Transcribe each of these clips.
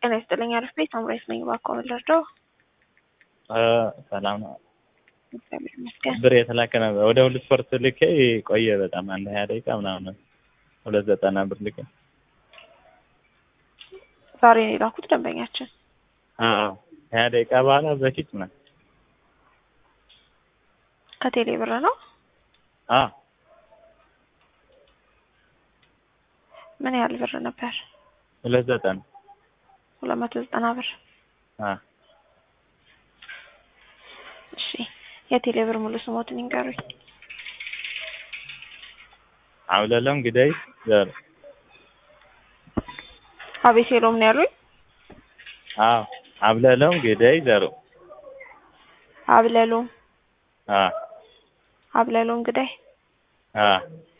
ጤና ይስጥልኝ። አሪፍ ቤት አምራይት ነኝ። እባክዎ ምን ልርዳው? ሰላም ነው። እግዚአብሔር ይመስገን። ብር የተላከ ነበር ወደ ሁለት ስፖርት ልኬ ቆየ በጣም አንድ ሀያ ደቂቃ ምናምን ሁለት ዘጠና ብር ልኬ ዛሬ ነው የላኩት ደንበኛችን። አዎ ሀያ ደቂቃ በኋላ በፊት ምናምን ከቴሌ ብር ነው። አዎ ምን ያህል ብር ነበር? ሁለት ዘጠና ሁለት መቶ ዘጠና ብር። አዎ እሺ የቴሌ ብር ሙሉ ስሞትን ይንገሩኝ። አብለለም ግዳይ ዘር አቤሴሎም ነው ያሉኝ። አዎ አብለለም ግዳይ ዘሩ አብለሎም አዎ አብለሎም እንግዳይ አዎ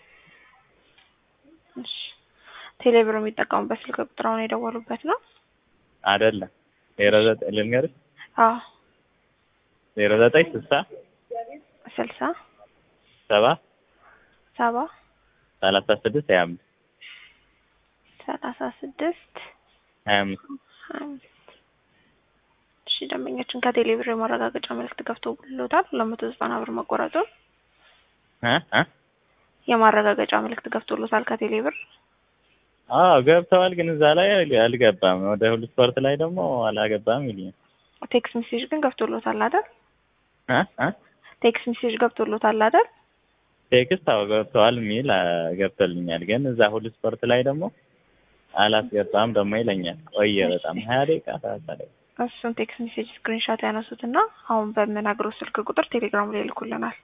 እሺ ቴሌ ብር የሚጠቀሙበት ስልክ ቁጥር አሁን የደወሉበት ነው? አይደለም ዜሮ ዘጠኝ ልንገርሽ አዎ ዜሮ ዘጠኝ ስልሳ ስልሳ ሰባ ሰባ ሰላሳ ስድስት ሀያ አምስት ሰላሳ ስድስት ሀያ አምስት ሀያ አምስት እሺ ደንበኛችን ከቴሌ ብር የማረጋገጫ መልዕክት ገብቶልዎታል? ሁለት መቶ ዘጠና ብር መቆረጡን እ እ የማረጋገጫ መልዕክት ገብቶልዎታል ከቴሌ ብር? አዎ ገብተዋል፣ ግን እዛ ላይ አልገባም። ወደ ሁሉ ስፖርት ላይ ደግሞ አላገባም ይሉኛል። ቴክስት ሜሴጅ ግን ገብቶልዎታል አይደል? እ እ ቴክስት ሜሴጅ ገብቶልዎታል አይደል? ቴክስት አዎ ገብተዋል የሚል ገብቶልኛል፣ ግን እዛ ሁሉ ስፖርት ላይ ደግሞ አላስገባም ደግሞ ይለኛል። ቆየ በጣም ሀያ ደቂቃ ሰላሳ ደቂቃ እሱን ቴክስት ሜሴጅ ስክሪንሻት ያነሱትና አሁን በምነግረው ስልክ ቁጥር ቴሌግራም ላይ ይልኩልናል።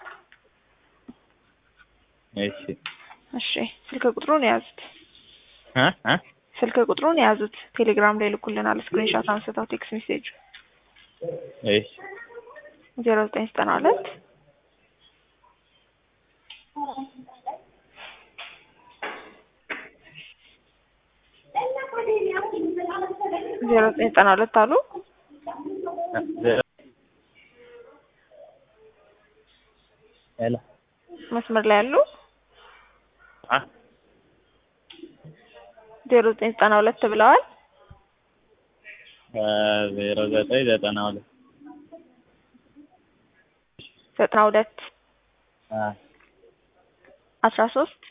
እሺ እሺ ስልክ ቁጥሩን የያዙት እ እ ስልክ ቁጥሩን የያዙት ቴሌግራም ላይ ይልኩልናል። ስክሪንሻት አንስተው ቴክስት ሜሴጅ እሺ ዜሮ ዘጠኝ ዘጠና ሁለት ዜሮ ዘጠኝ ዘጠና ሁለት አሉ ሄሎ መስመር ላይ ያሉ አ ዜሮ ዘጠኝ ዘጠና ሁለት ብለዋል። ዜሮ ዘጠኝ ዘጠና ሁለት ዘጠና ሁለት አ አስራ ሶስት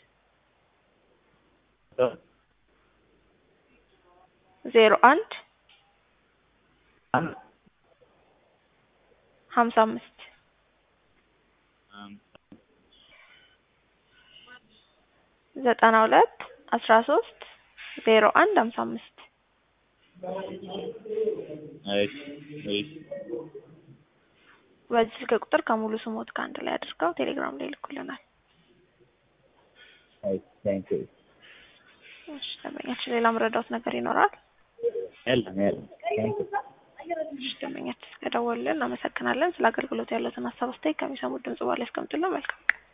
ዜሮ አንድ ሀምሳ አምስት ዘጠና ሁለት አስራ ሶስት ዜሮ አንድ ሀምሳ አምስት እሺ እሺ በዚህ ስልክ ቁጥር ከሙሉ ስሞት ከአንድ ላይ አድርገው ቴሌግራም ላይ ይልኩልናል። እሺ ቴንክ ዩ እሺ ደንበኛችን ሌላ መረዳት ነገር ይኖራል? የለም የለም ቴንክ ዩ እሺ ደንበኛችን ስለደወሉልን እናመሰግናለን። ስለ አገልግሎት ያለትን ሀሳብ አስተያየት ከሚሰሙት ድምጽ በኋላ ያስቀምጡልን። መልካም ቀን